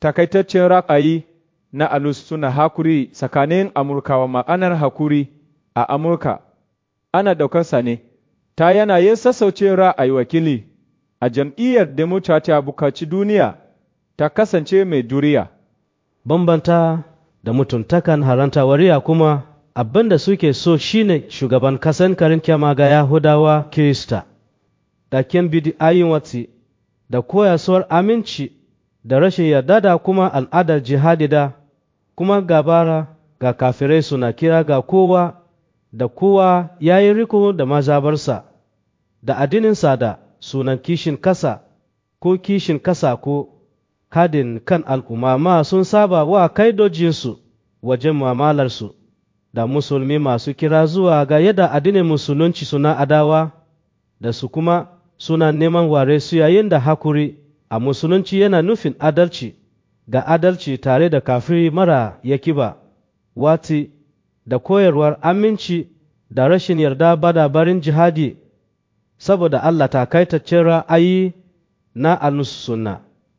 takaitaccen ra'ayi na alus suna hakuri tsakanin Amurkawa ma'anar hakuri a Amurka, ana daukarsa ne, ta yanayin sassaucin ra'ayi wakili a jam'iyyar Democrat a bukaci duniya ta kasance mai duriya. Bambanta da mutuntakan haranta wariya kuma abin da suke so shine shugaban kasan karin kyama ga Yahudawa Kirista, da kyan bidi'ayin watsi da koyaswar aminci da rashin yarda da kuma al'adar jihadi da kuma gabara ga kafirai suna kira ga kowa da kowa ya yi riko da mazabarsa da addininsa da sunan kishin kasa ko kishin kasa ko kadin kan al'umma ma sun saba wa kaidojinsu wajen mamalarsu da musulmi masu kira zuwa ga yadda addinin musulunci suna adawa da su kuma suna neman ware su yayin da hakuri a musulunci yana nufin adalci ga adalci tare da kafiri mara yaki ba wati da koyarwar aminci da rashin yarda bada barin jihadi saboda Allah takaitaccen ra'ayi na al-sunna